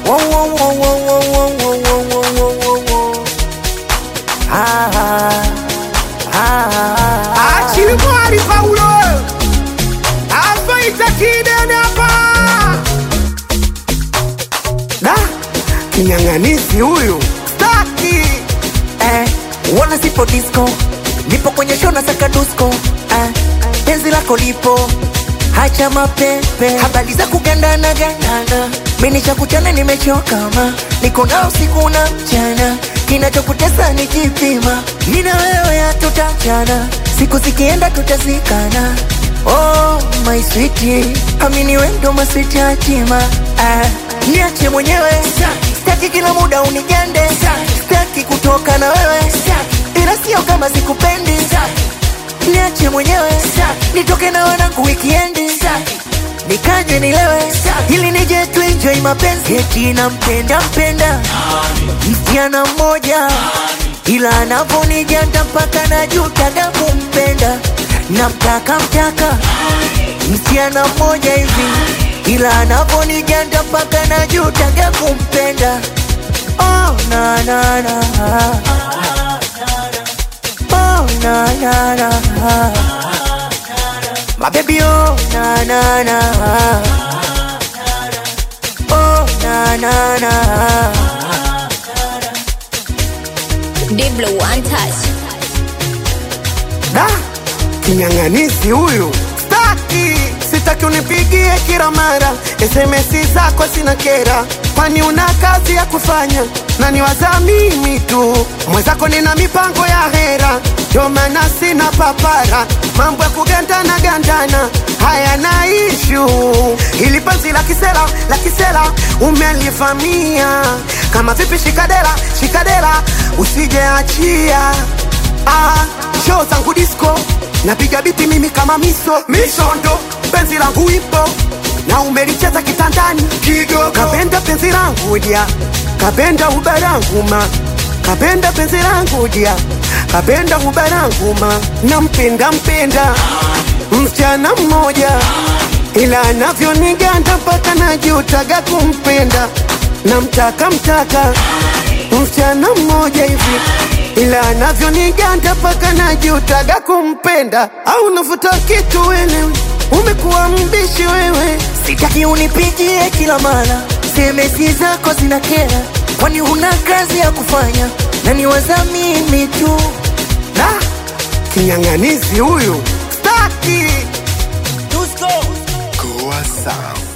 Wo, wo, wo, wo, wo, wo, wo, wo, wo, wo, wo, wo. Ah, ah, ah, ah. Achilimwari Paulo avaita kidene hapa da kinyang'anisi huyu staki eh, wana sipo disco nipo kwenye show na saka dusko eh, penzi lako lipo hacha mapepe habari za kugandana gandana mimi cha kuchana nimechoka ma niko na usiku na mchana kinachokutesa ni kipima nina wewe hatutachana siku zikienda tutazikana oh my sweetie amini wendo maswiti hatima ah, niache mwenyewe staki kila muda unigande staki kutoka na wewe ila sio kama sikupendi niache mwenyewe nitoke na wanangu wikiendi nikaje nilewe ili nije tuenjoy mapenzi eti nampenda mpenda msichana mmoja ila anavonijanda mpaka najutaga kumpenda namtaka mtaka msichana mmoja hivi ila anavonijanda mpaka najutaga kumpenda oh, na, na, na. Oh, na, na, na. My baby, oh, na, na, na. Oh, na, na, na. Diblo one touch. da kinyang'anisi huyu staki sitaki unipigie kila mara sms zako sina kera kwani una kazi ya kufanya na niwaza mimi tu mwenzako nina mipango ya hera ndio maana sina papara mambo ya kugandana gandana haya na ishu ili penzi la kisela la kisela umelivamia kama vipi shikadera shikadera usijeachia ah, show zangu disco napiga biti mimi kama miso misondo penzi langu ipo na umelicheza kitandani kidogo kapenda penzi langu dia kapenda ubarangu ma kapenda penzi langu dia kapenda ubarangu ma nampenda mpenda msichana mmoja ila anavyoniganda mpaka najutaga kumpenda namtaka mtaka msichana mmoja hivi ila anavyoniganda mpaka najutaga kumpenda au navuta kitu wewe umekuwa mbishi wewe sitaki unipigie kila mara semesi zako zina kera kwani huna kazi ya kufanya na niwaza mimi tu da kinyang'anizi huyu staki Tusko. Goa Sound.